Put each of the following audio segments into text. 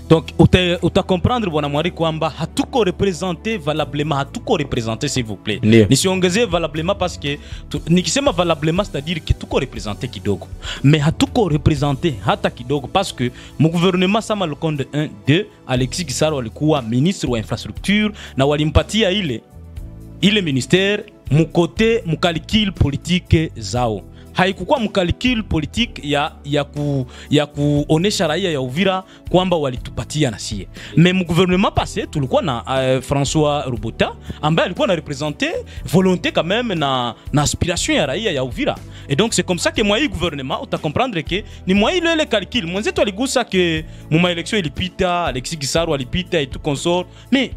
donc uta, uta comprendre bwana mwari kwamba hatuko represente valablement hatuko represente s'il vous plaît Ndio. nisiongezee valablement parce que tu, nikisema valablement c'est-à-dire que tuko represente kidogo mais hatuko represente hata kidogo parce que mgouvernement sama lukonde 1 2 alexis gisaro alikuwa ministre wa infrastructure na walimpatia ile ile ministère mukote mukalikile politike zao haikukuwa mkalikile politike ya, ya, ku, ya kuonesha raia ya Uvira kwamba walitupatia na sie me mgouvernement passé tulikuwa na uh, François Robota ambaye alikuwa na represente volonté quand même na, na aspiration ya raia ya Uvira et donc c'est comme ça que mwa hii gouvernement uta comprendre que ni mwa ile ile calcul mwenzetu aligusa ke muma election ilipita Alexis Gisaro alipita et tout consort mais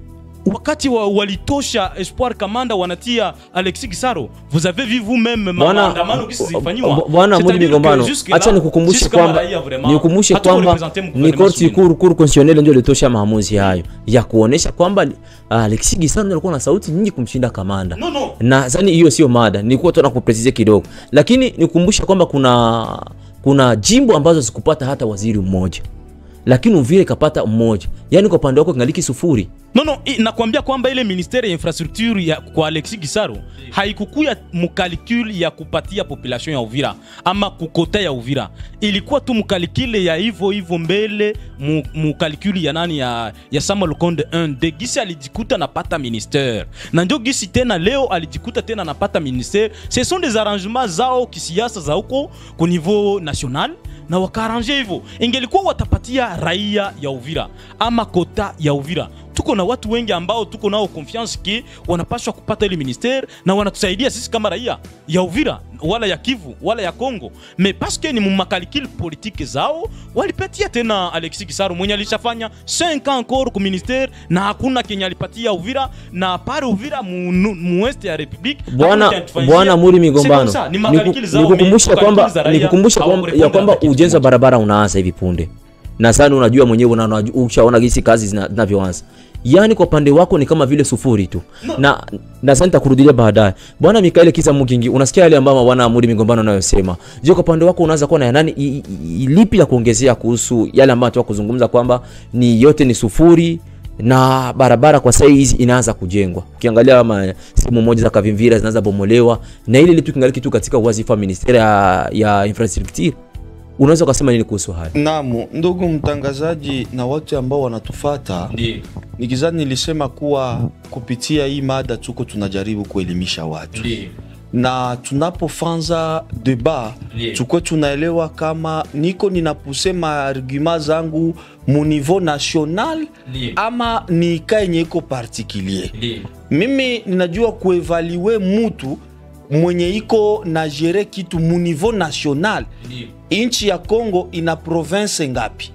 wakati wa, walitosha Espoir Kamanda wanatia Alexis Gisaro, vous avez vu vous-même ma- Bwana- maandamano kisi zilifanywa. bwana C'est-à-dire Mudi que Migombano, jusque là, acha nikukumbushe sisi kama kwamba raia vraiment, nikukumbushe hatuko kwamba represente mu ni gouvernement korti swingine. kuru kuru constitutionnelle ndio ilitosha maamuzi hayo ya kuonesha kwamba uh, Alexis Gisaro ndio alikuwa na sauti nyingi kumshinda kamanda No, no. na sani hiyo sio mada, nilikuwa tu nakuprecize kidogo, lakini nikukumbushe kwamba kuna kuna jimbo ambazo zikupata hata waziri mmoja, lakini Uvira ikapata mmoja, yaani kwa upande wako kingaliki sufuri. No, no, i- nakwambia kwamba ile ministere ya infrastructure ya kwa Alexis Gisaro haikukuya mukalikule ya kupatia population ya Uvira ama kukota ya Uvira, ilikuwa tu mukalikile ya hivyo hivyo mbele mu- mukalikuli ya nani ya, ya Samuel Konde 1 de gisi alijikuta napata ministere na ndio gisi tena leo alijikuta tena napata ministere. Ce sont des arrangements zao kisiasa za huko ku niveau national na wakaaranje hivyo, ingelikuwa watapatia raia ya Uvira ama kota ya Uvira tuko na watu wengi ambao tuko nao confiance ki wanapaswa kupata ile ministere na wanatusaidia sisi kama raia ya Uvira wala ya Kivu wala ya Kongo, me paske ni mumakalikili politike zao walipatia tena Alexis Gisaro mwenye alishafanya 5 ans encore ku ministere na hakuna kenye alipatia Uvira na pare Uvira mu, nu- mu est ya republique Bwana hakuna kenye atufanyia. Bwana Muri C'est Migombano, comme ça, ni makalikili niku- zao, nikukumbushe me- kwamba makalikili za raia nikukumbushe kwamba ya hawakurepondre kwamba hata kitu ujenzi wa moja. barabara unaanza hivi punde, na sana unajua mwenyewe una- unajua- ushaona gisi kazi zina- zinavyoanza yaani kwa upande wako ni kama vile sufuri tu na na sasa nitakurudilia baadaye bwana Mikaeli Kisa Mugingi unasikia yale ambayo bwana Muri Migombano anayosema je kwa upande wako unaanza kuwa na nani i- i- i- lipi la kuongezea kuhusu yale ambayo tunataka kuzungumza kwamba ni yote ni sufuri na barabara kwa sasa hizi inaanza kujengwa. Ukiangalia kama sehemu moja za Kavimvira zinaanza bomolewa na ile litu kingali kitu katika wazifa wa ministeri ya, ya infrastructure. Unaweza ukasema nini kuhusu haya? Naam, ndugu mtangazaji na wote ambao wanatufata, Ndiyo. nikizani nilisema kuwa kupitia hii mada tuko tunajaribu kuelimisha watu Ndiyo. na tunapofanza deba Ndiyo. tuko tunaelewa kama niko ninaposema argument zangu mu niveau national Ndiyo. ama ni ka yenye iko particulier Ndiyo. mimi ninajua kuevalue mutu mwenye iko na gere kitu mu niveau national Ndiyo. nchi ya Kongo ina province ngapi?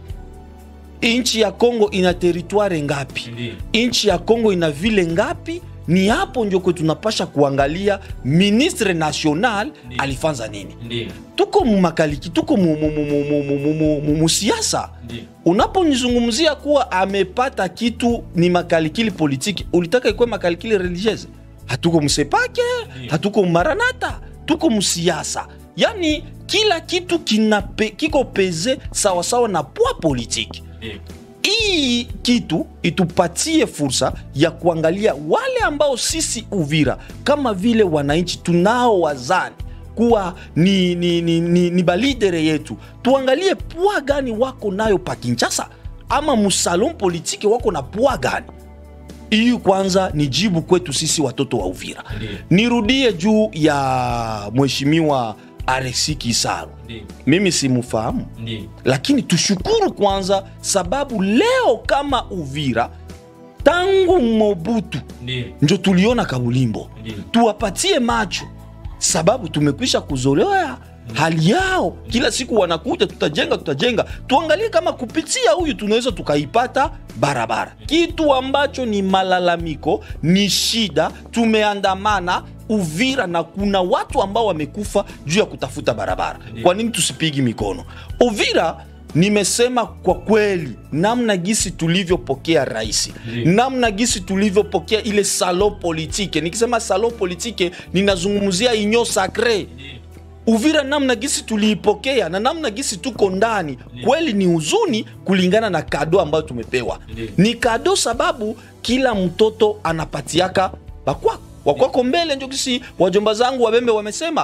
Nchi ya Kongo ina teritware ngapi? Ndiyo. Nchi ya Kongo ina vile ngapi? Ni hapo ndio kwetu tunapasha kuangalia ministre national Ndiyo. alifanza nini. Ndiyo. Tuko mumakaliki, tuko mu- mu- mu- mu- mu- mu- mu- mu- mu- musiasa. Ndiyo. Unaponizungumzia kuwa amepata kitu ni makalikili politiki, ulitaka ikuwe makalikili religieuse? Hatuko msepake, hatuko maranata, tuko msiasa. Yani kila kitu kinape, kiko peze sawasawa na poa politiki Ndiyo. hii kitu itupatie fursa ya kuangalia wale ambao sisi Uvira kama vile wananchi tunao wazani kuwa ni, ni, ni, ni, ni balidere yetu, tuangalie pua gani wako nayo pa Kinshasa ama musalon politiki wako na pua gani. Hii kwanza ni jibu kwetu sisi watoto wa Uvira. Ndiyo. Nirudie juu ya mheshimiwa Alexis Kisaro, Ndiyo. mimi simfahamu Ndiyo. lakini tushukuru kwanza sababu leo kama Uvira tangu Mobutu Ndiyo. njo tuliona Kabulimbo, Ndiyo. tuwapatie macho sababu tumekwisha kuzoea hali yao. Kila siku wanakuja, tutajenga tutajenga, tuangalie kama kupitia huyu tunaweza tukaipata barabara, kitu ambacho ni malalamiko, ni shida. Tumeandamana Uvira na kuna watu ambao wamekufa juu ya kutafuta barabara. Kwa nini tusipigi mikono Uvira? Nimesema kwa kweli, namna gisi tulivyopokea rais, Ndiyo. namna gisi tulivyopokea ile salo politike. Nikisema salo politike, ninazungumzia inyo sacre uvira namna gisi tuliipokea na namna gisi tuko ndani kweli ni huzuni kulingana na kado ambayo tumepewa ni kado sababu kila mtoto anapatiaka bakwako wakwako mbele njo gisi wajomba zangu wabembe wamesema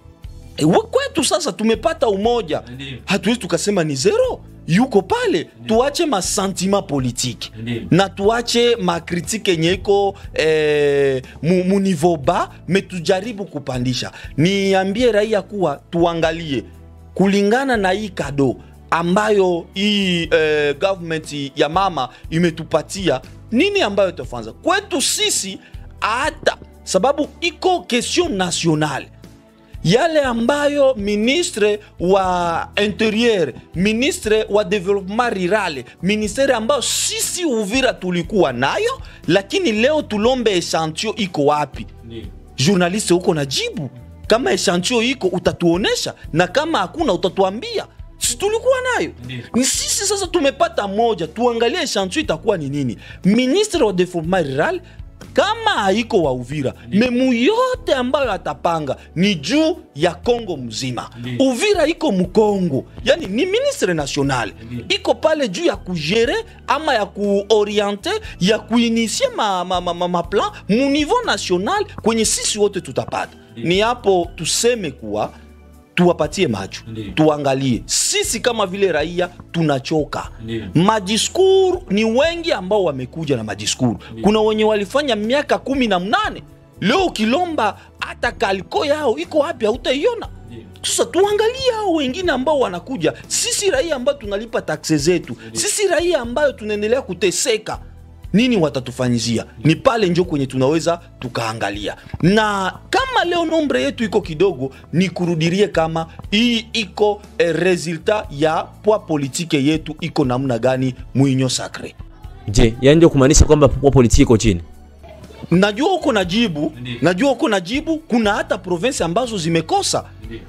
e, wa- kwetu sasa tumepata umoja hatuwezi tukasema ni zero yuko pale tuache masentima politike na tuache makritike yenye iko eh, mu, mu niveau ba me tujaribu kupandisha niambie raia kuwa tuangalie kulingana na hii kado ambayo hii eh, government ya mama imetupatia nini ambayo itafanza kwetu sisi hata sababu iko question nationale yale ambayo ministre wa interieur ministre wa development rural ministere ambayo sisi uvira tulikuwa nayo lakini leo tulombe echantio iko wapi journaliste huko na jibu kama echantio iko utatuonesha na kama hakuna utatuambia si tulikuwa nayo ni sisi sasa tumepata moja tuangalie echantio itakuwa ni nini ministre wa development rural kama haiko wa Uvira memu yote ambayo atapanga ni juu ya Kongo mzima. Uvira iko Mkongo, yani ni ministre national iko pale juu ya kujere ama ya kuoriente ya kuinisie ma, ma, ma, ma, ma plan mu niveau national kwenye sisi wote tutapata. Ni hapo tuseme kuwa tuwapatie macho tuangalie sisi kama vile raia tunachoka madiskuru ni wengi ambao wamekuja na madiskuru kuna wenye walifanya miaka kumi na mnane leo ukilomba hata kaliko yao iko wapi hautaiona sasa tuangalie hao wengine ambao wanakuja sisi raia ambayo tunalipa takse zetu sisi raia ambayo tunaendelea kuteseka nini watatufanyizia ni pale njo kwenye tunaweza tukaangalia na kama leo nombre yetu iko kidogo ni kurudirie kama hii iko eh, resultat ya pwa politike yetu iko namna gani mwinyo sacre je yani ndio kumaanisha kwamba kwa politiki iko chini najua uko na jibu najua uko na jibu kuna hata provinsi ambazo zimekosa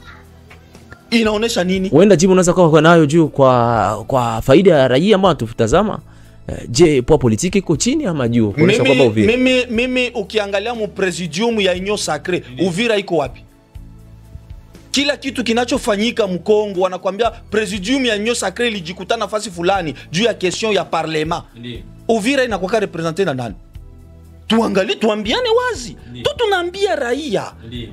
inaonyesha nini huenda jibu unaweza kuwa nayo juu kwa kwa faida ya raia ambao wanatutazama Eh, je poa politiki iko chini ama juu kuonyesha kwamba mimi, Uvira mimi, mimi ukiangalia mu presidium ya Union Sacre Uvira iko wapi? Kila kitu kinachofanyika Mkongo wanakwambia presidium ya Union Sacre ilijikutana nafasi fulani juu ya question ya parlement. Uvira inakwaka represente na nani? Tuangalie, tuambiane wazi tu, tunaambia raia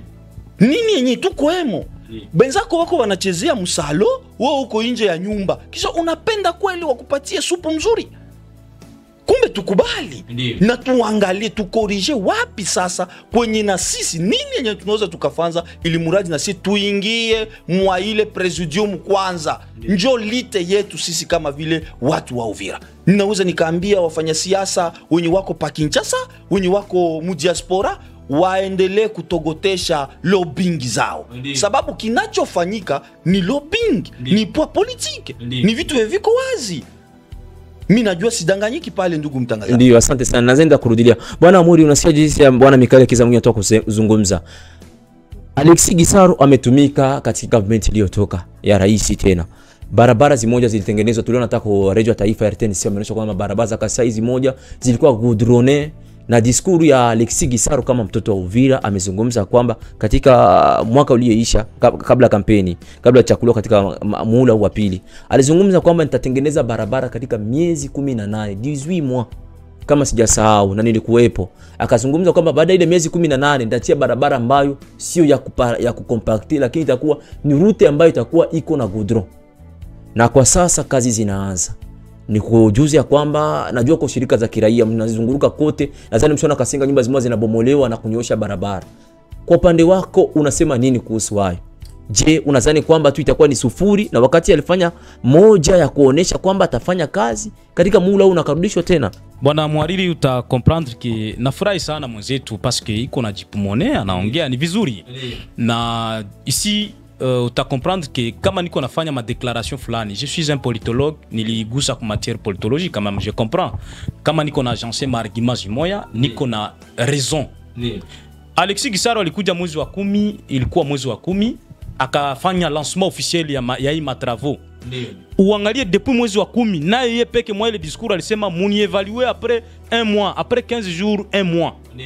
nini yenye tukoemo benzako wako wanachezea msalo, wewe uko nje ya nyumba, kisha unapenda kweli wakupatie supu mzuri kumbe tukubali Ndiyo. na tuangalie tukorije wapi sasa kwenye na sisi nini yenye tunaweza tukafanza ili muradi na sisi tuingie mwa ile presidium kwanza njo lite yetu sisi kama vile watu wa Uvira ninaweza nikaambia wafanyasiasa wenye wako pa Kinshasa wenye wako mudiaspora waendelee kutogotesha lobbying zao Ndiyo. sababu kinachofanyika ni lobbying Ndiyo. ni poa politike Ndiyo. ni vitu viko wazi mi najua sidanganyiki pale ndugu mtangazaji ndio asante sana nazenda kurudilia bwana amuri unasikia jinsi ya bwana mikael kizamungi atoka kuzungumza alexi gisaro ametumika katika government iliyotoka ya rais tena barabara zimoja zilitengenezwa tuliona hata kwa redio ya taifa ya RTNC wameonyesha kwamba barabara za kasaizi moja zilikuwa goudronne na diskuru ya Alexi Gisaro kama mtoto wa Uvira amezungumza kwamba katika mwaka ulioisha kab- kabla ya kampeni kabla ya chakuliwa katika ma- muhula huu wa pili alizungumza kwamba nitatengeneza barabara katika miezi 18 18 mois kama sijasahau na nilikuwepo akazungumza kwamba baada ya ile miezi 18 nitatia barabara ambayo sio ya, kupa, ya kukompakti lakini itakuwa ni rute ambayo itakuwa iko na goudron na kwa sasa kazi zinaanza ni kujuzi ya kwamba najua kwa shirika za kiraia mnazunguruka kote nadhani mshaona kasinga nyumba zimoja zinabomolewa na kunyosha barabara kwa upande wako unasema nini kuhusu hayo je unadhani kwamba tu itakuwa ni sufuri na wakati alifanya moja ya kuonesha kwamba atafanya kazi katika muhula huu nakarudishwa tena bwana mwariri uta comprendre ke nafurahi sana mwenzetu paske iko na jipumone anaongea ni vizuri na ici uh, uta comprendre ke kama niko nafanya madéclaration fulani je suis un politologue niligusa ku matière politologie quand même je comprends kama niko na agence maargument zimoya niko na raison alexi gisaro alikuja mwezi wa kumi ilikuwa mwezi wa kumi akafanya lancement officiel ya, ma, ya hii matravaux uangalie depuis mwezi wa kumi naye ye peke mwa ile discours alisema munievalue après un mois après 15 jours un mois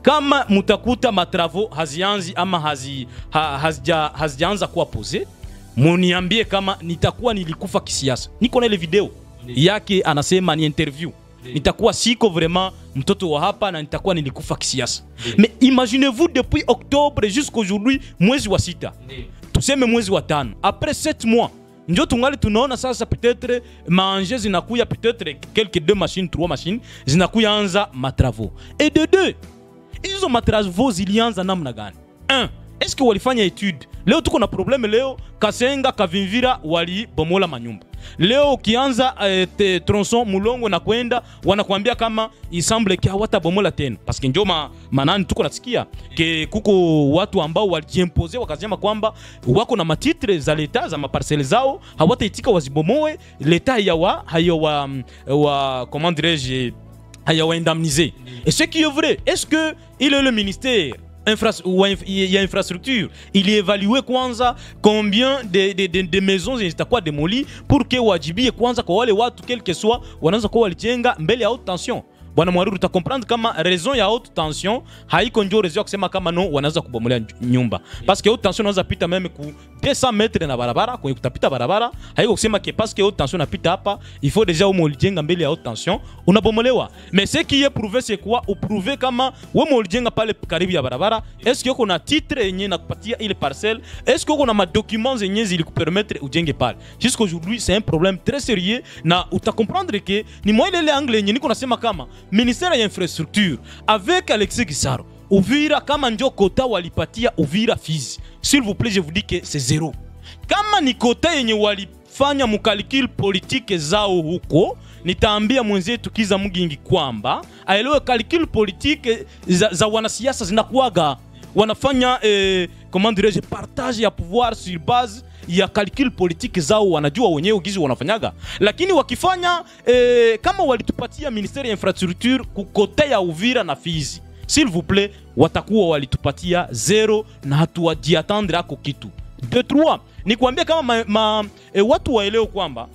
kama mutakuta matravo hazianzi ama hazi, ha, hazija, hazijaanza kuwa pose muniambie kama nitakuwa nilikufa kisiasa niko na ile video yake anasema ni interview nitakuwa siko vraiment mtoto wa hapa na nitakuwa nilikufa kisiasa mais imaginez-vous depuis octobre jusqu'aujourd'hui mwezi wa sita tuseme mwezi wa tano après 7 mois njo tungali tunaona sasa peut-être maanje zinakuya peut-être quelques deux machines trois machines zinakuya anza matravo et de deux hizo matravo zilianza namna gani un est-ce que walifanya etude leo tuko na probleme leo kasenga kavimvira walibomola manyumba leo ukianza eh, te- tronson mulongo na kwenda wanakuambia kama isemble ke hawatabomola tena paske njo ma, manani tuko nasikia ke kuko watu ambao walijiempose wakasema kwamba wako na matitre za leta za maparcele zao hawataitika wazibomoe leta hayawa hayawa wa comment dirais-je hayawaindemniser et ce qui est vrai est-ce que il est le ministère infra- ou inf- il y a infrastructure il est évalué kwanza combien de, de, de, de maisons zitakuwa demoli pour que wajibie kwanza kwa wale watu quel que soit wanaweza kuwa walijenga mbele ya haute tension bwana mwaruru utakomprendre kama raison ya haute tension haiko njo raison ya kusema kama no wanaweza kubomolea nj- nyumba parce que haute tension unaweza pita meme ku 200 metre na barabara kwenye kutapita barabara haiko kusema ke parce que haute tension napita hapa il faut déjà ume ulijenga mbele ya haute tension unabomolewa mais ce qui est prouvé c'est quoi uprouve kama wewe ulijenga pale karibu ya barabara est-ce que uko na titre yenye nakupatia ile parcelle est-ce que uko na madocuments zenye zilikupermettre ujenge pale jusqu'aujourd'hui c'est un problème très sérieux na utakomprendre ke ni moi ile ile angle yenye niko nasema kama ministère ya infrastructure avec Alexis Gisaro Uvira kama njo kota walipatia Uvira Fizi s'il vous plaît je vous dis que c'est zéro kama ni kota yenye walifanya mukalikil politike zao huko nitaambia mwenzetu kiza mugingi kwamba aelewe kalikil politike za, za wanasiasa zinakuwaga wanafanya eh, comment dirais-je partage ya pouvoir sur base ya calcul politique zao wanajua wenyewe gizi wanafanyaga lakini wakifanya eh, kama walitupatia ministeri ya infrastructure kukote ya uvira na fizi s'il vous plaît watakuwa walitupatia zero na hatuwajiatendre ako kitu de trois ni kuambia kama ma, ma, eh, watu waelewe kwamba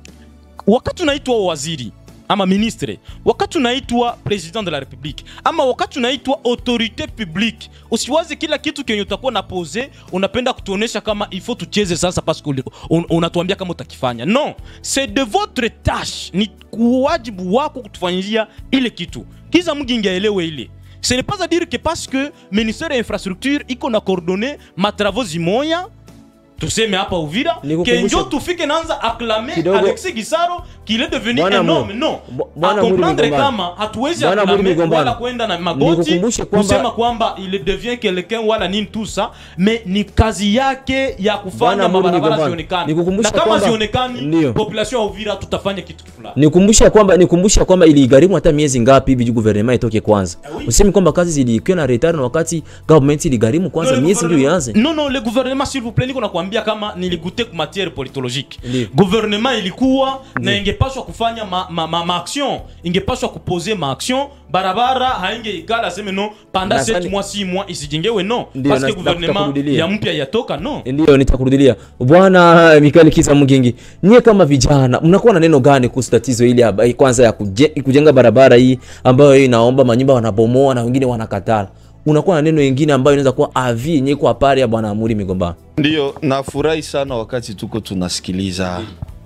wakati unaitwa waziri ama ministre wakati unaitwa president de la republique ama wakati unaitwa autorité publique usiwaze kila kitu kenye utakuwa na pose unapenda kutuonesha kama il faut tucheze sasa parce que uli- un, unatuambia kama utakifanya non c'est de votre tâche ni kuwajibu wako kutufanyia ile kitu kiza mgingi aelewe ile ce n'est pas à dire que parce que ministère ya infrastructure iko na coordonné matravaux zimoya tuseme hapa uvira Nikukumbushe- kenjo tufike naanza aklame Kidogo- alexis gisaro qu'il est devenu Bwana un Mu- homme non Bo- Bwana Muri akomprendre Migombano. kama hatuwezi Bwana Muri aklame Migombano. wala kwenda na magoti Nikukumbushe kwamba- kusema kwamba il devient quelqu'un wala nini tout ça mais ni kazi yake ya kufanya Bwana Muri mabarabara Migombano. zionekane Nikukumbushe na kama kwamba- zionekani Ndio. population ya uvira tutafanya kitu fulani nikumbusha kwamba nikumbusha kwamba iligharimu hata miezi ngapi hivi juu gouvernement itoke kwanza oui. usemi kwamba kazi zilikuwa na retard na wakati government iligharimu kwanza Non, le miezi ndio gouvernement- ianze non non le gouvernement s'il vous plaît niko nakwambia kama niligute ku matière politologique Ndio. gouvernement ilikuwa na ingepashwa kufanya ma, ma, ma, ma action ingepashwa kupose ma action barabara haingeikala aseme no panda Na 7 sani- mois 6 mois isijengewe no Ndio, parce na- que gouvernement nitakurudilia. ya mpya yatoka no ndio nitakurudilia bwana Mikael Kisa Mgingi nyie kama vijana mnakuwa na neno gani kuhusu tatizo hili haba- kwanza ya kuje, kujenga barabara hii ambayo inaomba manyumba wanabomoa na wengine wanakatala unakuwa na neno lingine ambayo inaweza kuwa avi yenye kwa pari ya bwana Amuri Migombano Ndiyo, nafurahi sana wakati tuko tunasikiliza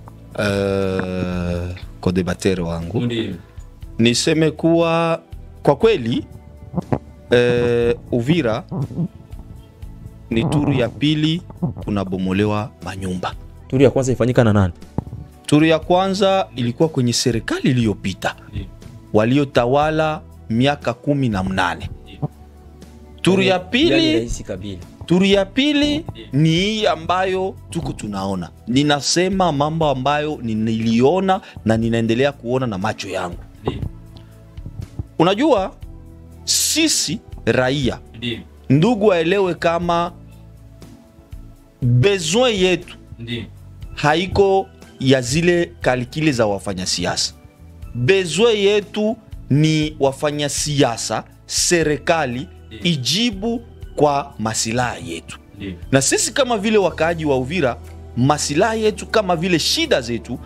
uh, kodebatere wangu niseme kuwa kwa kweli uh, Uvira ni turu ya pili kunabomolewa manyumba. turi ya kwanza ifanyika na nani Turu ya kwanza ilikuwa kwenye serikali iliyopita waliotawala miaka kumi na mnane. Turu ya Yani pili Rais Kabila Turu ya pili ni hii ambayo tuko tunaona. Ninasema mambo ambayo ni- niliona na ninaendelea kuona na macho yangu. Unajua, sisi raia, ndugu waelewe kama besoin yetu haiko ya zile kalikile za wafanyasiasa. Besoin yetu ni wafanyasiasa, serikali ijibu kwa masilahi yetu na sisi kama vile wakaaji wa Uvira, masilahi yetu kama vile shida zetu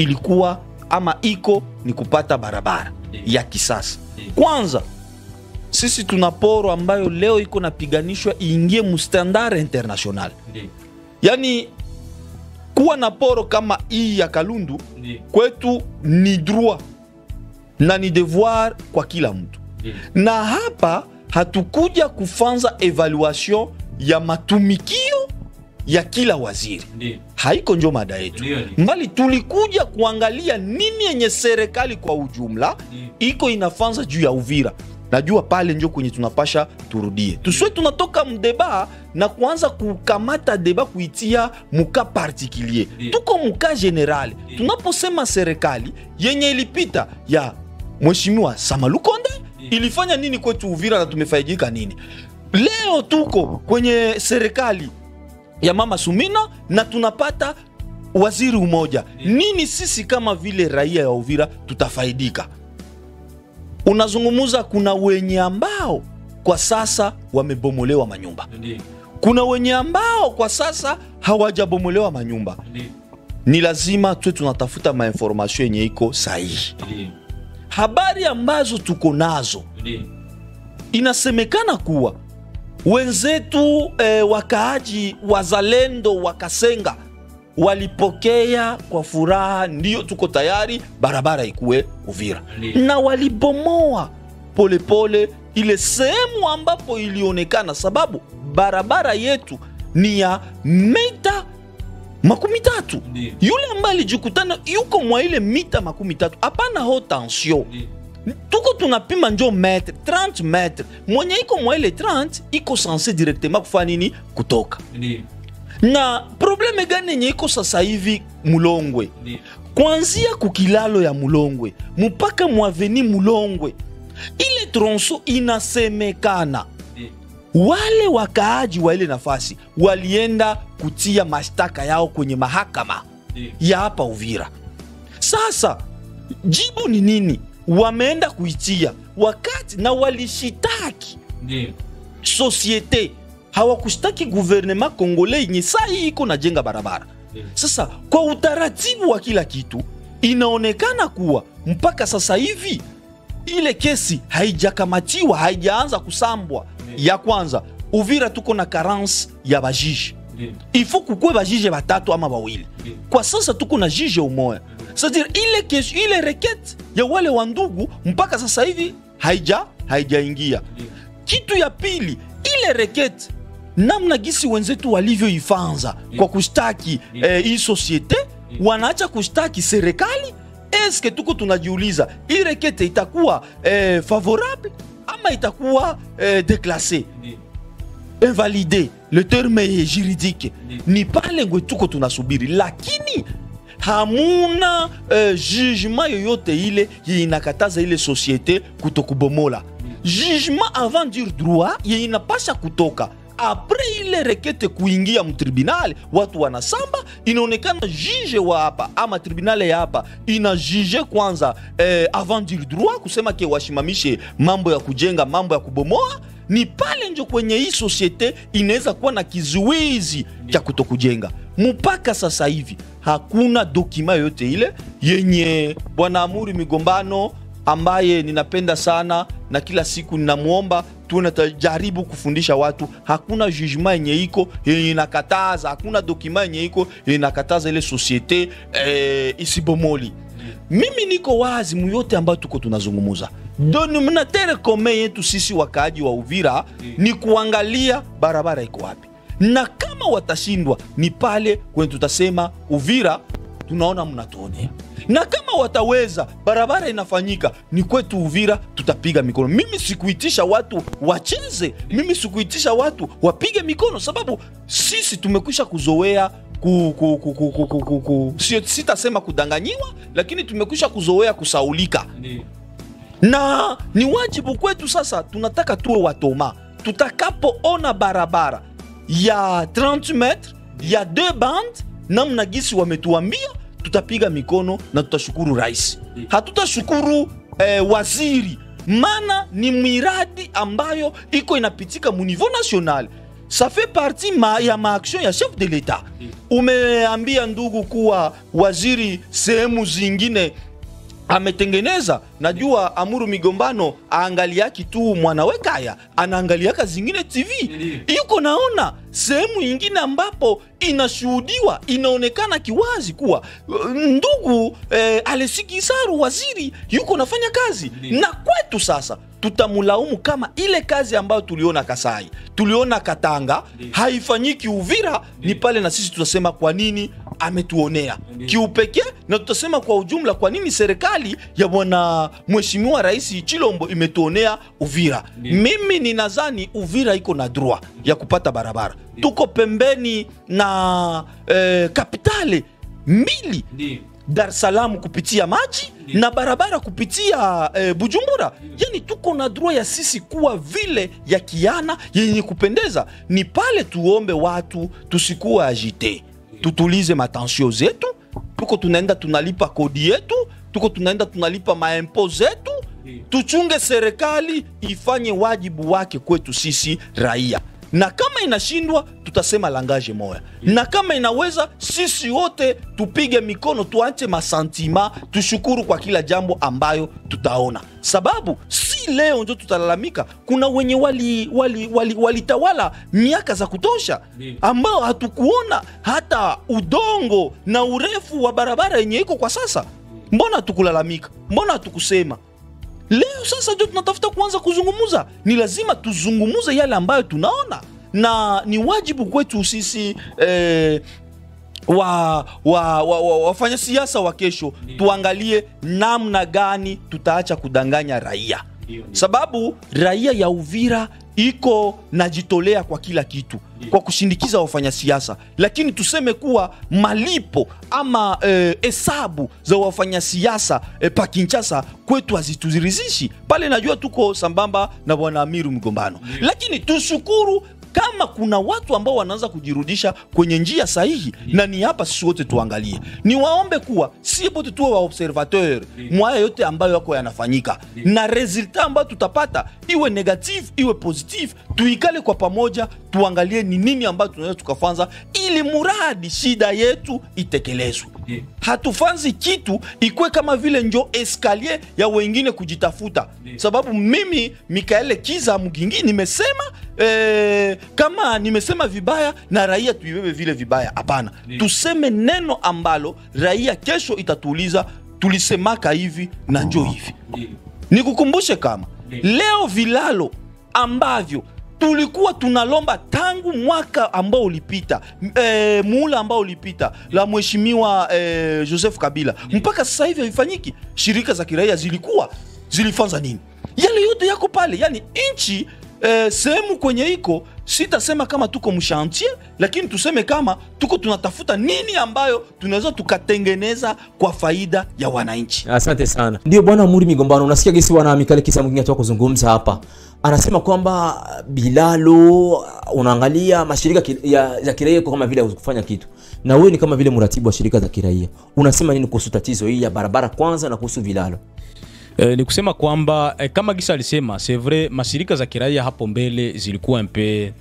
ilikuwa ama iko ni kupata barabara ya kisasa. Kwanza sisi tuna poro ambayo leo iko napiganishwa iingie mustandard international yaani kuwa na poro kama hii ya kalundu kwetu ni droit na ni devoir kwa kila mtu na hapa hatukuja kufanza evaluation ya matumikio ya kila waziri haiko njo mada yetu Ndio, ndio. mbali tulikuja kuangalia nini yenye serikali kwa ujumla iko inafanza juu ya uvira najua pale njo kwenye tunapasha turudie tuswe tunatoka mdeba na kuanza kukamata deba kuitia muka partikulier Ndio. tuko muka generali tunaposema serikali yenye ilipita ya mheshimiwa samalukonde ilifanya nini kwetu uvira na tumefaidika nini leo tuko kwenye serikali ya mama Sumina na tunapata waziri umoja. Nini sisi kama vile raia ya Uvira tutafaidika? Unazungumuza, kuna wenye ambao kwa sasa wamebomolewa manyumba, kuna wenye ambao kwa sasa hawajabomolewa manyumba. Ni lazima tuwe tunatafuta mainformasio yenye iko sahihi. Habari ambazo tuko nazo inasemekana kuwa wenzetu eh, wakaaji wazalendo wa Kasenga walipokea kwa furaha, ndio tuko tayari barabara ikuwe Uvira, Ndiyo. na walibomoa polepole ile sehemu ambapo ilionekana, sababu barabara yetu ni ya mita makumi tatu. Yule ambaye alijikutana yuko mwa ile mita makumi tatu, hapana haute tension tuko tunapima njo metre 30 metre mwenye iko mwa ile 30 iko sanse directement kufanya nini kutoka na probleme gani yenye iko sasa hivi mulongwe kuanzia kukilalo ya mulongwe mpaka mwaveni mulongwe ile tronso inasemekana wale wakaaji wa ile nafasi walienda kutia mashtaka yao kwenye mahakama ya hapa uvira sasa jibu ni nini wameenda kuitia wakati na walishitaki sosiete hawakushtaki guvernema kongole yenye saa hii iko najenga barabara sasa kwa utaratibu wa kila kitu inaonekana kuwa mpaka sasa hivi ile kesi haijakamatiwa haijaanza kusambwa ya kwanza uvira tuko na karance ya bajiji ifo kukwe bajije batatu ama bawili kwa sasa tuko na jije umoya c'est-à-dire ile, kes, ile rekete ya wale wa ndugu mpaka sasa hivi haija haijaingia kitu ya pili ile rekete namna gisi wenzetu walivyoifanza kwa kushtaki eh, hii societe wanaacha kushtaki serikali eske tuko tunajiuliza hii rekete itakuwa eh, favorable ama itakuwa eh, deklasse invalide le terme est juridique ni pale ngwe tuko tunasubiri lakini hamuna uh, jugement yoyote ile yenye inakataza ile societe kutokubomola jugement avant dire droit yenye inapasha kutoka apres ile rekete kuingia mtribunali watu wanasamba inaonekana juge wa hapa ama tribunali ya hapa ina juge kwanza eh, avant dire droit kusema ke washimamishe mambo ya kujenga mambo ya kubomoa ni pale njo kwenye hii sosiete inaweza kuwa na kizuizi cha kutokujenga mpaka sasa hivi hakuna dokima yoyote ile yenye bwana amuri migombano ambaye ninapenda sana na kila siku ninamwomba tuwe natajaribu kufundisha watu hakuna jugement yenye iko yenye inakataza hakuna dokima yenye iko yenye inakataza ile sosiete eh, isibomoli mimi niko wazi muyote ambayo tuko tunazungumuza denominatere kome yetu sisi wakaaji wa uvira ni kuangalia barabara iko wapi na kama watashindwa ni pale kwenye tutasema uvira tunaona mnatuonea na kama wataweza barabara inafanyika ni kwetu uvira tutapiga mikono mimi sikuitisha watu wacheze mimi sikuitisha watu wapige mikono sababu sisi tumekwisha kuzoea ku, ku, ku, ku, ku, ku, ku, ku. Sio- sitasema kudanganyiwa lakini tumekwisha kuzoea kusaulika na ni wajibu kwetu sasa tunataka tuwe watoma tutakapoona barabara ya 30 metre ya deux band namna gisi wametuambia tutapiga mikono na tutashukuru rais hatutashukuru eh, waziri maana ni miradi ambayo iko inapitika mu niveau national ça fait partie ma, ya maaction ya chef de l'etat umeambia ndugu kuwa waziri sehemu zingine ametengeneza najua amuru migombano aangaliaki tu mwanawekaya anaangaliaka zingine tv yuko naona sehemu ingine ambapo inashuhudiwa inaonekana kiwazi kuwa uh, ndugu eh, alesikisaru waziri yuko nafanya kazi na kwetu sasa tutamulaumu kama ile kazi ambayo tuliona kasai tuliona katanga haifanyiki uvira ni pale na sisi tutasema kwa nini ametuonea kiupekee na tutasema kwa ujumla kwa nini serikali ya bwana mheshimiwa rais chilombo imetuonea uvira mimi ninadhani uvira iko na droit ya kupata barabara tuko pembeni na eh, kapitale mbili Dar es Salaam kupitia maji na barabara kupitia eh, Bujumbura. Yani tuko na droit ya sisi kuwa vile ya kiana yenye kupendeza. Ni pale tuombe watu tusikuwa agite, tutulize matensio zetu. Tuko tunaenda tunalipa kodi yetu, tuko tunaenda tunalipa maempo zetu, tuchunge serikali ifanye wajibu wake kwetu sisi raia na kama inashindwa tutasema langaje moya na kama inaweza sisi wote tupige mikono tuache masantima tushukuru kwa kila jambo ambayo tutaona sababu si leo ndio tutalalamika kuna wenye walitawala wali, wali, walitawala miaka za kutosha ambao hatukuona hata udongo na urefu wa barabara yenye iko kwa sasa mbona hatukulalamika mbona hatukusema leo sasa ndio tunatafuta kuanza kuzungumuza ni lazima tuzungumuze yale ambayo tunaona na ni wajibu kwetu sisi eh, wa, wa, wa, wa, wafanya siasa wa kesho tuangalie namna gani tutaacha kudanganya raia sababu raia ya uvira iko najitolea kwa kila kitu kwa kushindikiza wafanyasiasa lakini tuseme kuwa malipo ama hesabu za wafanyasiasa eh, pa kinchasa kwetu hazituzirizishi pale najua tuko sambamba na bwana amiru mgombano lakini tushukuru kama kuna watu ambao wanaanza kujirudisha kwenye njia sahihi na ni hapa sisi wote tuangalie ni waombe kuwa si pote tuwe waobservateur mwaya yote ambayo yako yanafanyika na resultat ambayo tutapata iwe negative iwe positive tuikale kwa pamoja tuangalie ni nini ambayo tunaweza tukafanza ili muradi shida yetu itekelezwe hatufanzi kitu ikwe kama vile njo eskalier ya wengine kujitafuta sababu mimi mikaele kiza mgingi nimesema eh, kama nimesema vibaya na raia tuibebe vile vibaya hapana tuseme neno ambalo raia kesho itatuuliza tulisemaka hivi na njo hivi nikukumbushe kama leo vilalo ambavyo tulikuwa tunalomba tangu mwaka ambao ulipita e, muula ambao ulipita la mheshimiwa e, Joseph Kabila mpaka sasa hivi haifanyiki. Shirika za kiraia zilikuwa zilifanza nini? Yale yote yako pale, yani nchi e, sehemu kwenye iko sitasema kama tuko mshantier, lakini tuseme kama tuko tunatafuta nini ambayo tunaweza tukatengeneza kwa faida ya wananchi. Asante sana. Ndio bwana Muri Migombano, unasikia gisi bwana Mikale Kisa mwingine atoka kuzungumza hapa, anasema kwamba Bilalo, unaangalia mashirika ki- ya, ya kiraia iko kama vile kufanya kitu, na wewe ni kama vile mratibu wa shirika za kiraia, unasema nini kuhusu tatizo hii ya barabara kwanza na kuhusu Bilalo? Eh, ni kusema kwamba eh, kama Gisa alisema c'est vrai mashirika za kiraia hapo mbele zilikuwa mpe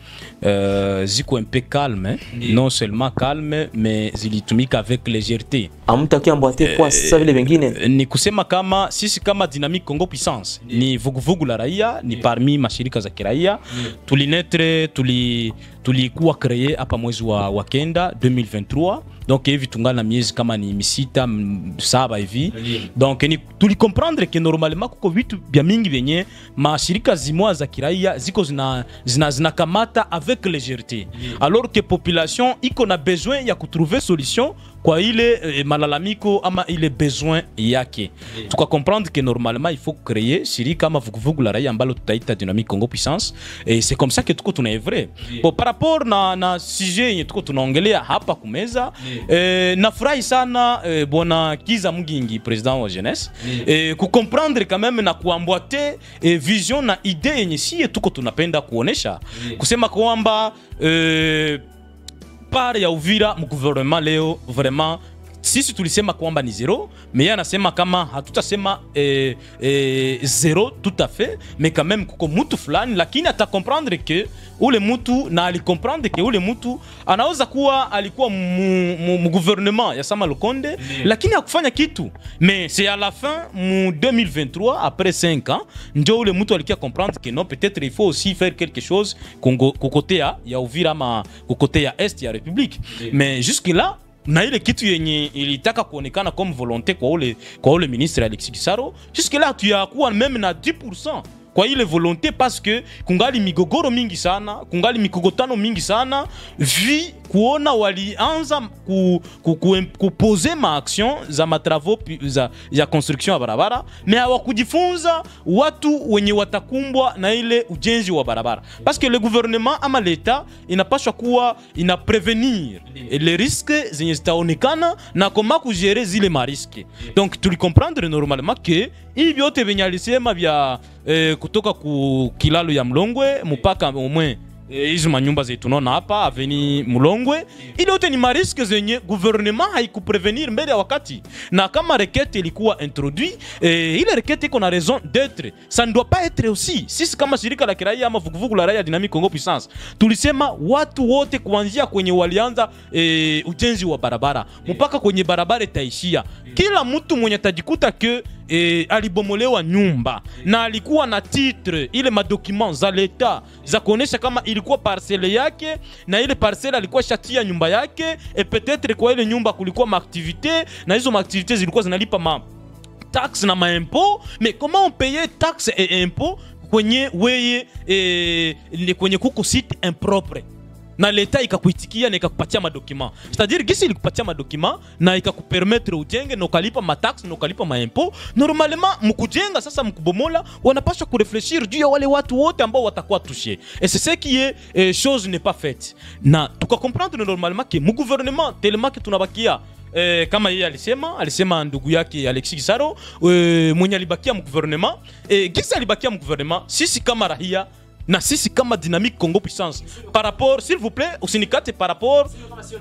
uh, ziko mpe calme non seulement calme mais zilitumika avec légèreté Amtakia mbwate kwa sasa vile vingine Eh, ni kusema kama sisi kama Dynamique Congo Puissance ni vuguvugu la raia ni parmi mashirika za kiraia tulinetre tuli tulikuwa kreye hapa mwezi wa, wa kenda 2023 donc hivi tungali na miezi kama ni misita m- saba hivi donc ni tulikomprendre ke normalement kuko vitu vya mingi vyenye mashirika zimoa za kiraia ziko zina, zina, zinakamata avec légèreté alors que population iko na besoin ya kutrouver solution kwa ile eh, malalamiko ama ile besoin yake tukakomprendre que normalement il faut créer shirika ama vuguvugu la raia ambalo tutaita dynamique congo puissance et c'est comme ça que tuko tunaevre bon, par rapport na, na sujet yenye tuko tunaongelea hapa kumeza eh, nafurahi sana eh, bwana kiza mugingi president wa jeunesse eh, kukomprendre quand même na kuambwate eh, vision na idee yenye sie tuko tunapenda kuonesha kusema kwamba eh, part ya Uvira mgouvernement leo vraiment sisi tulisema kwamba ni zero mais yeye anasema kama hatutasema eh, eh, zero tout à fait mais quand même kuko mutu fulani lakini atakomprendre que ule mtu na alikomprendre ke ule mtu anaweza kuwa alikuwa mu, mu, mu gouvernement ya Sama Lukonde lakini hakufanya kitu mais c'est à la fin mu 2023 après 5 ans ndio ule mtu alikia comprendre que non peut-être il faut aussi faire quelque chose kungo- kukote ya, ya Uvira ama kukote ya est ya République mais jusque là na ile kitu yenye ilitaka kuonekana comme volonté kwa ule, kwa ule ministre Alexis Gisaro jusque là tuyakuwa meme na 10% kwa ile volonté parce que kungali migogoro mingi sana kungali mikogotano mingi sana vi kuona walianza ku, ku, ku, kupose maaction za matravaux pi- za, ya construction ya barabara me hawakujifunza watu wenye watakumbwa na ile ujenzi wa barabara parce que le gouvernement ama leta inapashwa kuwa ina prevenir les risques zenye zitaonekana na koma kugere zile mariske donc tulicomprendre normalement ke hii vyote venye alisema vya eh, kutoka ku kilalo ya mlongwe mpaka omwe eh, hizi manyumba zetu tunaona hapa aveni Mulongwe, ile yote ni mariske zenye gouvernement haikuprevenir mbele ya wakati, na kama rekete ilikuwa introduit eh, ile rekete iko na raison d'etre, ça ne doit pas être aussi. Sisi kama shirika la kiraia ama vuguvugu la raia Dynamique Congo Puissance tulisema watu wote kuanzia kwenye walianza eh, ujenzi wa barabara mpaka kwenye barabara itaishia, kila mtu mwenye atajikuta ke e, alibomolewa nyumba na alikuwa na titre ile madocument za leta za kuonesha kama ilikuwa parcele yake na ile parcele alikuwa shatia nyumba yake e peut-être kwa ile nyumba kulikuwa maaktivite na hizo maaktivite zilikuwa zinalipa ma taxe na maimpo mais comment on paye taxe et impôt kwenye weye e, ni kwenye kuko site impropre na leta ikakuitikia na ikakupatia madokima c'est-à-dire gisi ilikupatia madokima na ikakupermettre ujenge na ukalipa mataxe na ukalipa maimpo normalement mkujenga sasa mkubomola wanapaswa kurefleshir juu ya wale watu wote ambao watakuwa touche et c'est ce qui est eh, chose n'est pas faite na tukakomprendre normalement ke mugouvernement tellement ke tunabakia Eh, kama yeye alisema alisema ndugu yake Alexis Gisaro eh, mwenye alibakia mgouvernement eh, gisi alibakia mgouvernement sisi kama rahia na sisi kama dynamique Congo puissance par rapport s'il vous plaît usinikate par rapport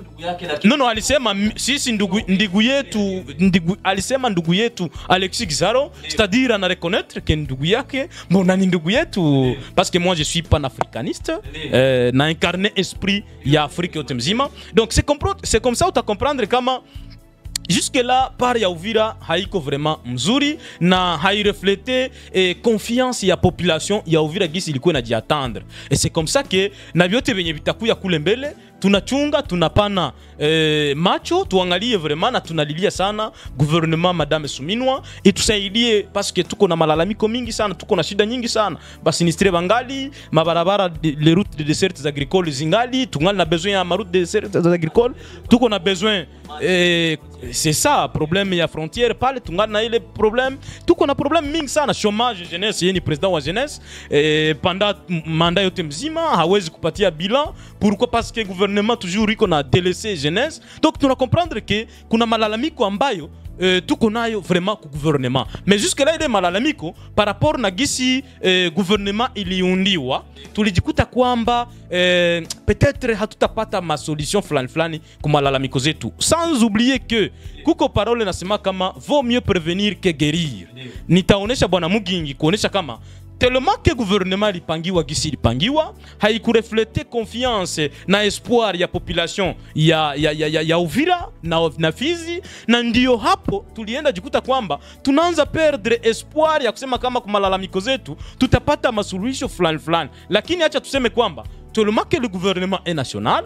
no no alisema m- sisi ndugu, ndugu yetu ndugu, alisema ndugu yetu Alexis Gisaro c'est-à-dire ana reconnaître que ndugu yake mbona ni ndugu yetu parce que moi je suis panafricaniste euh, na incarné esprit ya Afrique yote mzima donc c'est compro- c'est comme ça uta comprendre kama jusque là par ya Uvira haiko vraiment mzuri na haireflete eh, confiance ya population ya Uvira gisi ilikuwa inajiatendre et c'est comme ça que na vyote venye vitakuya kule mbele tunachunga tunapana eh, macho tuangalie vraiment na tunalilia sana gouvernement madame Suminwa itusaidie parce que tuko na malalamiko mingi sana tuko na shida nyingi sana basinistre bangali mabarabara de- les routes de dessertes agricoles zingali tungali na besoin ya maroute de dessertes agricoles tuko na besoin eh, c'est ça problème ya frontière pale tungali na ile problème tuko na problème mingi sana chômage jeunesse yeye ni président wa jeunesse eh, pendant m- manda yote mzima hawezi kupatia bilan pourquoi parce que gouvernement toujours iko na délaissé jeunesse donc tuna comprendre que kuna malalamiko ambayo eh, tuko nayo vraiment ku gouvernement mais jusque là ile malalamiko par rapport na gisi eh, gouvernement iliundiwa tulijikuta kwamba eh, peut-être hatutapata masolution fulani fulani ku malalamiko zetu sans oublier que kuko parole nasema kama vaut mieux prévenir que guérir nitaonesha bwana mugingi kuonesha kama tellement que gouvernement lipangiwa gisi lipangiwa haikureflete confiance na espoir ya population ya, ya, ya, ya, ya uvira na, na fizi na ndio hapo tulienda jikuta kwamba tunaanza perdre espoir ya kusema kama kwa malalamiko zetu tutapata masuluhisho fulani fulani lakini acha tuseme kwamba tellement que le gouvernement est national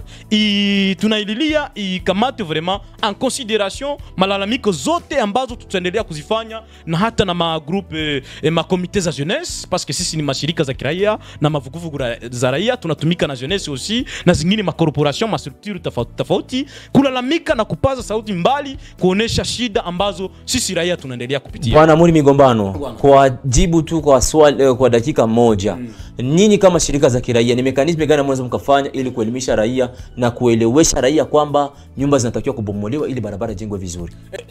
i, tunaililia ikamate vraiment en considération malalamiko zote ambazo tutaendelea kuzifanya na hata na magroupe eh, makomite za jeunesse parce que sisi ni mashirika za kiraia na mavuguvugu ra- za raia tunatumika na jeunesse aussi na zingine makorporation mastructure tofauti tofauti kulalamika na kupaza sauti mbali kuonesha shida ambazo sisi raia tunaendelea kupitia bwana muni migombano kwa jibu tu kwa swali, eh, kwa dakika moja nyinyi kama shirika za kiraia ni mekanismi gani mnaweza mkafanya ili kuelimisha raia na kuelewesha raia kwamba nyumba zinatakiwa kubomolewa ili barabara ijengwe vizuri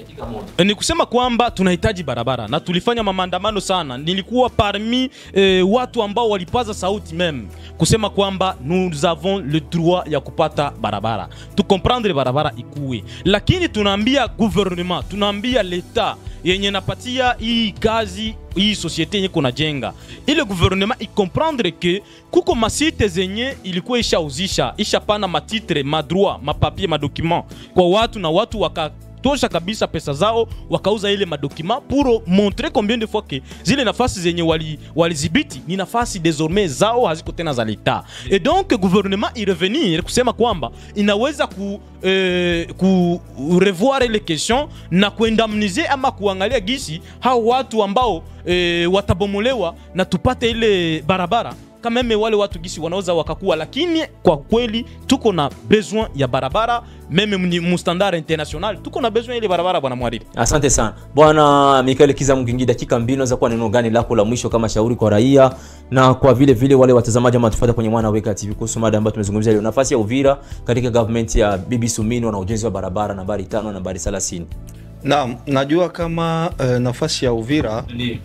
ni kusema kwamba tunahitaji barabara na tulifanya maandamano sana nilikuwa parmi eh, watu ambao walipaza sauti meme kusema kwamba nous avons le droit ya kupata barabara tukomprendre barabara ikuwe lakini tunaambia gouvernement tunaambia leta yenye napatia hii kazi hii societe yenye kunajenga ile gouvernement ikomprendre ke kuko masite zenye ilikuwa ishauzisha ishapana matitre madroit mapapie madocument kwa watu na watu waka tosha kabisa pesa zao wakauza ile madokima pour montrer combien de fois que zile nafasi zenye wali- walizibiti ni nafasi désormais zao haziko tena za leta et donc gouvernement irevenir kusema kwamba inaweza ku, eh, ku revoir ile question na kuendamnize ama kuangalia gisi hao watu ambao eh, watabomolewa na tupate ile barabara kameme wale watu gisi wanaweza wakakuwa, lakini kwa kweli tuko na besoin ya barabara meme mni- mustandard international, tuko na besoin ile barabara bwana Mwaribu. Asante sana bwana Mikael Kiza Mgingi, dakika mbili, unaweza kuwa neno gani lako la mwisho kama shauri kwa raia na kwa vile vile wale watazamaji ambao tufuata kwenye Mwana Weka TV kuhusu mada ambayo tumezungumzia leo, nafasi ya Uvira katika government ya Bibi Sumino na ujenzi wa barabara nambari tano na nambari 30. Naam, najua kama eh, nafasi ya Uvira Ndio,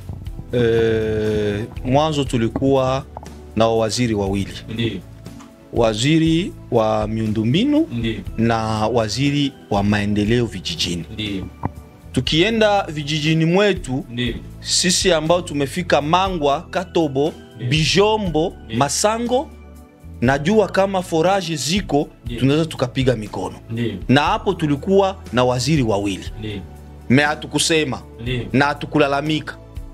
eh, mwanzo tulikuwa na waziri wawili, ndio, waziri wa miundombinu ndio, na waziri wa maendeleo vijijini. ndio, Tukienda vijijini mwetu ndio, sisi ambao tumefika Mangwa, Katobo, Bijombo, Masango, najua kama foraje ziko, Ndiyo. tunaweza tukapiga mikono, ndio, na hapo tulikuwa na waziri wawili, ndio, me hatukusema ndio. na hatukulalamika.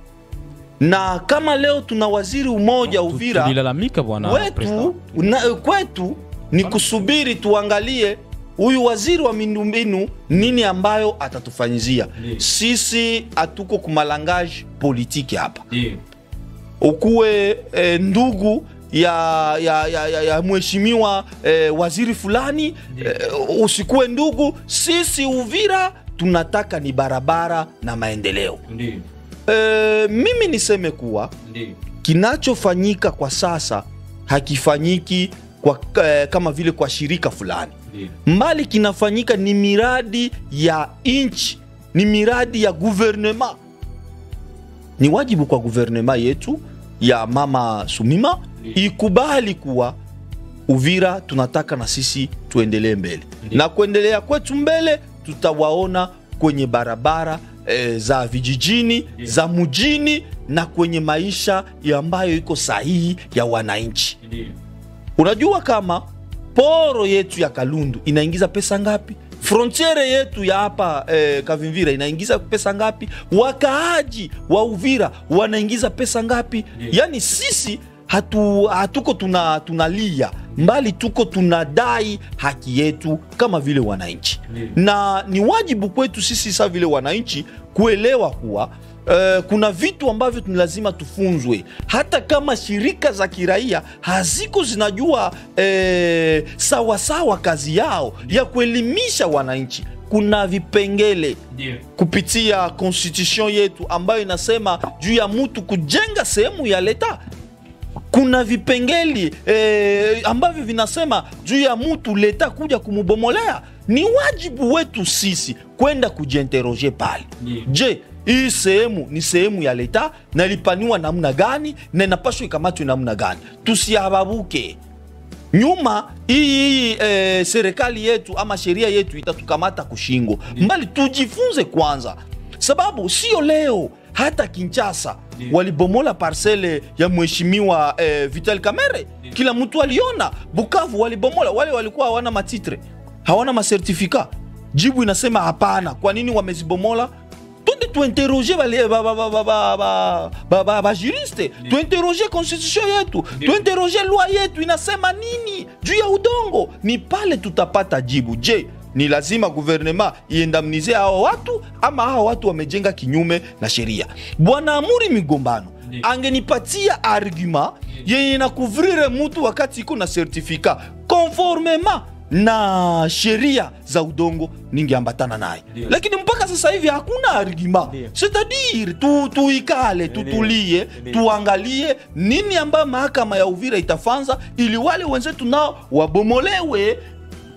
Na kama leo tuna waziri umoja Uvira Tulilalamika bwana wetu president. na, kwetu ni kusubiri tuangalie huyu waziri wa miundombinu nini ambayo atatufanyizia. Ndiyo. Sisi hatuko kumalangaji politiki hapa, Ndio, ukuwe eh, ndugu ya, ya, ya, ya, ya mheshimiwa eh, waziri fulani eh, usikuwe ndugu. Sisi Uvira tunataka ni barabara na maendeleo. ndio, Eh, mimi niseme kuwa ndio, kinachofanyika kwa sasa hakifanyiki kwa, eh, kama vile kwa shirika fulani ndio, mbali kinafanyika ni miradi ya nchi ni miradi ya guvernema ni wajibu kwa guvernema yetu ya mama sumima Ndiyo. ikubali kuwa uvira tunataka na sisi tuendelee mbele Ndiyo. na kuendelea kwetu mbele tutawaona kwenye barabara e, za vijijini Ndiyo. za mjini na kwenye maisha ya ambayo iko sahihi ya wananchi ndio. Unajua kama poro yetu ya Kalundu inaingiza pesa ngapi? Frontiere yetu ya hapa eh, Kavimvira inaingiza pesa ngapi? Wakaaji wa Uvira wanaingiza pesa ngapi? Ndiyo. Yaani sisi hatu, hatuko tuna, tunalia mbali, tuko tunadai haki yetu kama vile wananchi Ndiyo. na ni wajibu kwetu sisi sa vile wananchi kuelewa kuwa Uh, kuna vitu ambavyo ni lazima tufunzwe, hata kama shirika za kiraia haziko zinajua eh, sawasawa kazi yao ya kuelimisha wananchi. Kuna vipengele Ndio. kupitia constitution yetu ambayo inasema juu ya mtu kujenga sehemu ya leta kuna vipengeli eh, ambavyo vinasema juu ya mtu leta kuja kumubomolea. Ni wajibu wetu sisi kwenda kujiinteroge pale. Ndiyo. Je, hii sehemu ni sehemu ya leta na ilipaniwa namna gani na inapaswa ikamatwe namna gani? Tusiababuke nyuma hii hii eh, serikali yetu ama sheria yetu itatukamata kushingo mbali. Tujifunze kwanza, sababu sio leo. Hata Kinshasa Ndiyo. walibomola parcele ya mheshimiwa eh, Vital Kamerhe, kila mtu aliona. Bukavu walibomola, wale walikuwa hawana matitre, hawana masertifika. Jibu inasema hapana. Kwa nini wamezibomola? Twende tuinteroge bale- ba- ba- ba- ba- ba- ba- ba- ba- bajuriste, tuinteroge constitution yetu, Ndiyo. tuinteroge loi yetu inasema nini juu ya udongo. Ni pale tutapata jibu. Je, ni lazima guvernema iendamnize hao watu ama hao watu wamejenga kinyume na sheria? Bwana Amuri Migombano Ndiyo. angenipatia argument yenye inakuvrire mutu wakati iko na sertifika conformement na sheria za udongo ningeambatana naye, Ndiyo. lakini mpaka sasa hivi hakuna argument. Ndiyo. C'est-à-dire tu, tuikale tutulie, tuangalie nini ambayo mahakama ya Uvira itafanza ili wale wenzetu nao wabomolewe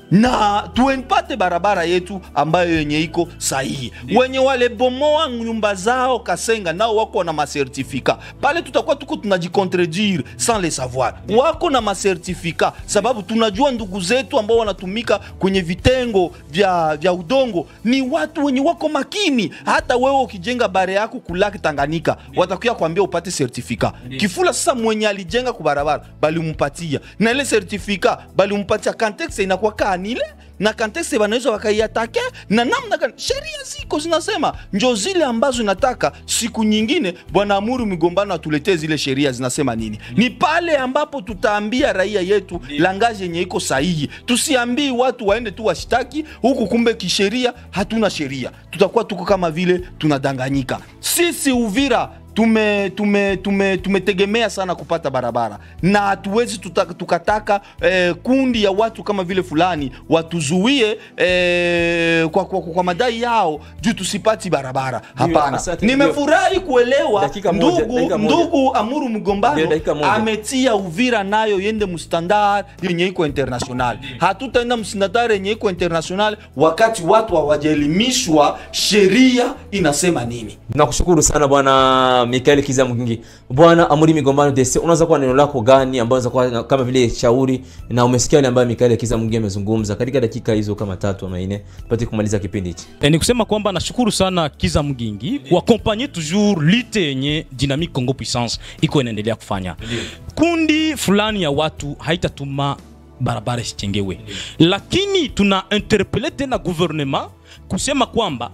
na tuempate barabara yetu ambayo yenye iko sahihi. Wenye walebomoa nyumba zao Kasenga nao wako na masertifika pale, tutakuwa tuko tunajikontredire sans le savoir. Wako na masertifika sababu tunajua ndugu zetu ambao wanatumika kwenye vitengo vya, vya udongo ni watu wenye wako makini. Hata wewe ukijenga bare yako kulaki Tanganyika watakuya kuambia upate sertifika. Kifula sasa mwenye alijenga kubarabara balimupatia na ile sertifika balimupatia, context inakuwa kanile na context banaweza wakaiatake na namna gani. Sheria ziko zinasema njo zile ambazo inataka siku nyingine bwana Amuru Migombano atuletee zile sheria zinasema nini. Ni pale ambapo tutaambia raia yetu langaji yenye iko sahihi, tusiambii watu waende tu washtaki huku, kumbe kisheria hatuna sheria, tutakuwa tuko kama vile tunadanganyika. Sisi Uvira tume tume tume tumetegemea sana kupata barabara na hatuwezi tuta- tukataka eh, kundi ya watu kama vile fulani watuzuie eh, kwa, kwa, kwa madai yao juu tusipati barabara. Hapana, asante. nimefurahi kuelewa Dakika moja, ndugu dakika moja. ndugu Amuru Mgombano Ndio, dakika moja. ametia Uvira nayo yende mustandard yenye iko international. Hatutaenda mstandard yenye iko international wakati watu hawajaelimishwa sheria inasema nini. nakushukuru sana bwana mikael kiza mgingi bwana amuri migombano dese unaweza kuwa neno lako gani ambayo unaweza kuwa na- kama vile shauri na umesikia yale ambayo mikael kiza mgingi amezungumza katika dakika hizo kama tatu ama nne tupate kumaliza kipindi hichi E, ni kusema kwamba nashukuru sana Kiza Mgingi kuakompanye toujours lite yenye Dynamique Congo Puissance iko inaendelea kufanya. Kundi fulani ya watu haitatuma barabara isichengewe, lakini tuna interpele tena gouvernement kusema kwamba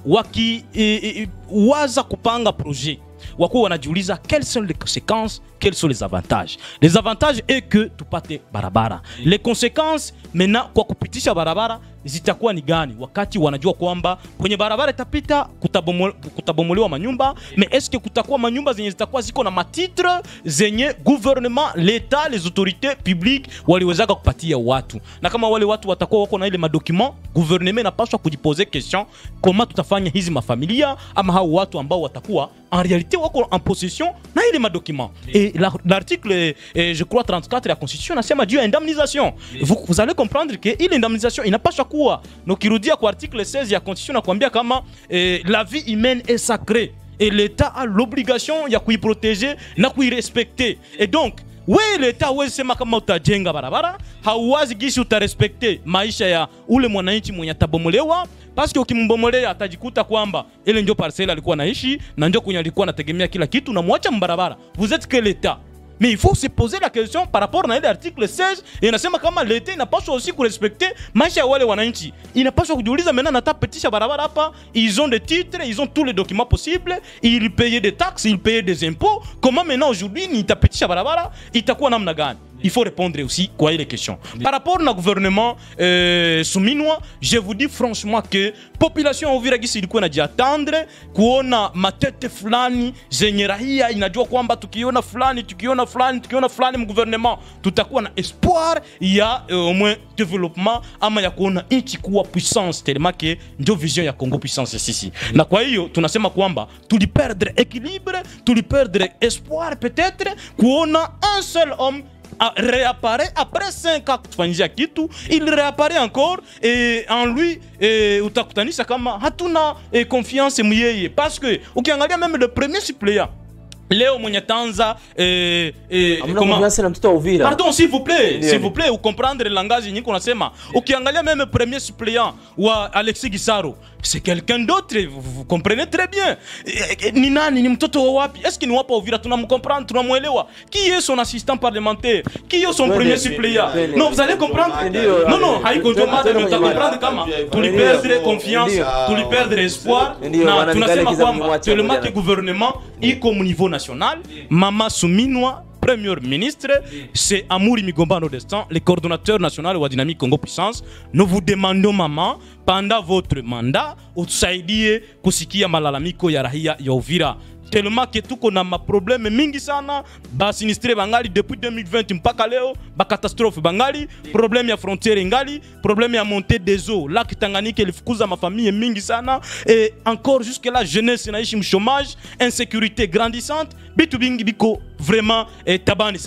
wakiwaza kupanga projet wakuwa wanajiuliza quelles sont les conséquences quels sont les avantages les avantages est que tupate barabara les conséquences maintenant kwa kupitisha barabara zitakuwa ni gani wakati wanajua kwamba kwenye barabara itapita kutabomo- kutabomolewa manyumba mais est-ce que kutakuwa manyumba zenye zitakuwa ziko na matitre zenye gouvernement l'etat les autorités publiques waliwezaka kupatia watu na kama wale watu watakuwa wako na ile madocument gouvernement inapaswa kujipose question koma tutafanya hizi mafamilia ama hao watu ambao watakuwa en réalité wako en possession na ile madocument et la- l'article eh, je crois 34 ya constitution nasema juu ya indemnisation vous, vous allez comprendre que ile indemnisation inapaswa kuwa na ukirudia kwa article 16 ya constitution nakwambia kama eh, la vie humaine est sacrée et l'état a l'obligation ya kuiprotéger na kuirespecter et donc we leta huwezi sema kama utajenga barabara hauwazi gishi utarespekte maisha ya ule mwananchi mwenye atabomolewa paske ukimbomolea atajikuta kwamba ile ndio parcele alikuwa naishi na ndio kwenye alikuwa anategemea kila kitu namwacha mbarabara vous êtes que l'état mais il faut se poser la question par rapport na ile article 16 inasema kama leta inapaswa aussi kurespekte maisha ya wale wananchi inapaswa kujiuliza maintenant natapitisha barabara hapa ils ont des titres ils ont tous les documents possibles ils payaient des taxes ils payaient des impôts comment maintenant aujourd'hui nitapitisha barabara itakuwa namna gani il faut répondre aussi kwa ile question par rapport na gouvernement euh, suminwa je vous dis franchement que population ya uvira gisi ilikuwa inajiatendre kuona matete fulani zenye rahia inajua kwamba tukiona fulani tukiona fulani tukiona fulani mgouvernement tutakuwa na espoir ya euh, au moins développement ama ya kuona nchi kuwa puissance tellement que ndio vision ya congo puissance sisi na kwa hiyo tunasema kwamba tuliperdre équilibre tuliperdre espoir peut-être kuona un seul homme a- réapparaît après 5 ans kutufanyisha kitu il réapparaît encore et en lui eh, utakutanisha kama hatuna eh, confiance muyeye parce que ukiangalia même le premier suppléant leo mwenye tanza eh, eh, Hamna comment- confiance na mtoto wa uvira Pardon, s'il vous plaît, Ndio. s'il vous plaît, ucomprendre le langage yenye kunasema. Ukiangalia même premier suppléant wa Alexis Gisaro, c'est quelqu'un d'autre, vous, vous comprenez très bien. Eh, eh, Ni nani, ni mtoto wa wapi? Est-ce que ni wapa Uvira tunamcomprendre, tunamwelewa? Qui est son assistant parlementaire? Qui est son Twende, premier suppléant? twende. Non, vous allez comprendre. Ndio. Non, non, haiko ndio Twende, mada twende ndio kwenye comprendre kama Ndio. tuliperdre confiance, Ndio. tuliperdre espoir Ndio, na bwana tunasema Mikale Kiza kwamba mwache tellement moja. que gouvernement iko mu niveau national mama suminwa premier ministre c'est amouri migombano destin le coordonnateur national wa dynamique congo puissance nous vous demandons mama pendant votre mandat utusaidie kusikia malalamiko ya rahia ya uvira tellement que tuko na maprobleme mingi sana basinistre bangali depuis 2020 mpaka leo bakatastrophe bangali probleme ya frontiere ingali probleme ya montée des eaux laki tanganyika ilifukuza mafamille mingi sana et encore jusque là jeunesse inaishi mchomage insécurité grandissante bitu bingi biko vraiment eh, tabani sana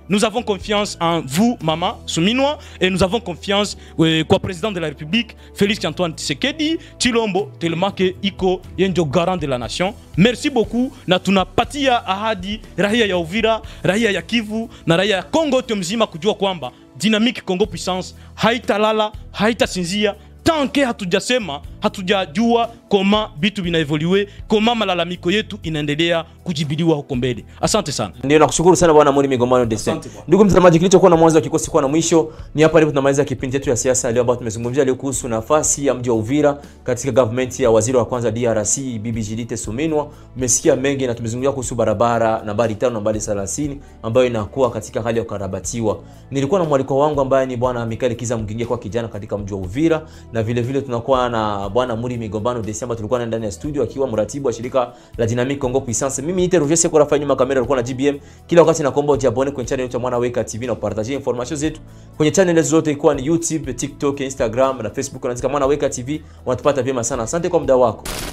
nous avons confiance en vous, Maman Souminois, et nous avons confiance euh, kwa président de la République, Félix Antoine Tshisekedi, Chilombo, tellement que iko yenjo garant de la nation. Merci beaucoup na tunapatia ahadi raia ya Uvira, raia ya Kivu na raia ya Kongo yote mzima kujua kwamba Dynamique Congo Puissance haitalala, haitasinzia tanke hatujasema hatujajua koma vitu vinaevolue koma malalamiko yetu inaendelea kujibiliwa huko mbele asante sana ndio nakushukuru sana bwana Muri Migombano Destin. Asante bwana. Ndugu mtazamaji, kilichokuwa na mwanzo wa kikosi kuwa na mwisho ni hapa ndipo tunamaliza kipindi chetu ya siasa leo, ambapo tumezungumzia leo kuhusu nafasi ya mji wa Uvira katika government ya waziri wa kwanza DRC Bibi Judith Suminwa. Umesikia mengi na tumezungumzia kuhusu barabara nambari 5 nambari 30 ambayo inakuwa katika hali ya kukarabatiwa. Nilikuwa na mwaliko wangu ambaye ni bwana Mikael Kiza Mgingia kwa kijana katika mji wa Uvira, na vile vile tunakuwa na bwana Muri Migombano Destin ambaye tulikuwa naye ndani ya studio akiwa mratibu wa shirika la Dynamic Congo Puissance. Mimi niite Roger Seko Rafa nyuma kamera alikuwa na GBM. Kila wakati nakuomba ujiabone kwenye channel yetu ya Mwana Weka TV na upartagie information zetu kwenye channel zote ikiwa ni YouTube, TikTok, Instagram na Facebook. Unaandika Mwana Weka TV, unatupata vyema sana. Asante kwa muda wako.